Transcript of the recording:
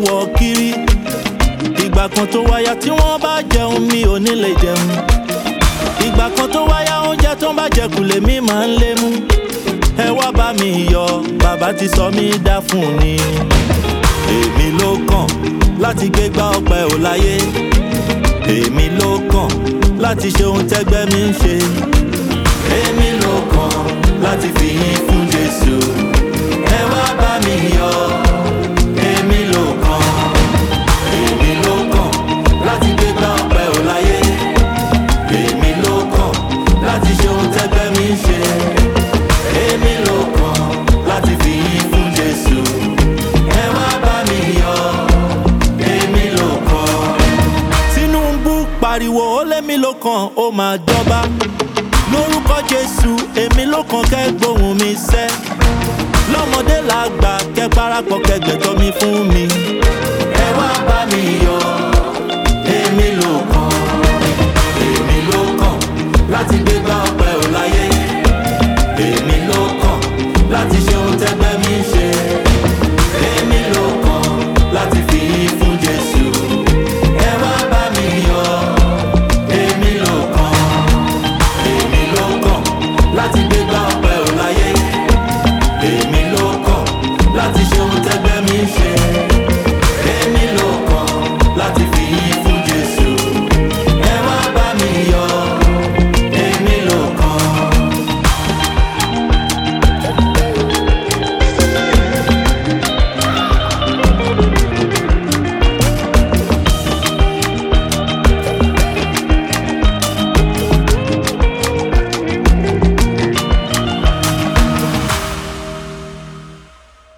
wọ̀ kiri ìgbà kan tó wáyà tí wọ́n bá jẹun mi ò ní lè jẹun ìgbà kan tó wáyà oúnjẹ tó ń bá jẹ kù lèmi máa ń lé mú ẹ wá bá mi yọ bàbá ti sọ mí dá fún ni èmi ló kàn láti gbégbá ọpẹ ò láyé èmi ló kàn láti ṣe ohun tẹ́gbẹ́ mi ń ṣe èmi ló kàn láti fi yín fún jésù ẹ wá bá mi yọ èmi ló kàn èmi ló kàn láti gbégbá ọpẹ ò láyé èmi ló kàn láti ṣe ohun tẹ́gbẹ́ mi ń ṣe èmi ló kàn láti fi yín fún jésù ẹ wá bá mi yọ èmi ló kàn. tinubu pariwo ó lémi ló kàn ó máa jọba lórúkọ jésù èmi ló kàn kẹ́ gbóhùn mi sẹ́ lọ́mọdé làgbà kẹ́ parapọ̀ kẹ́ gbẹ̀tọ́ mi fún mi.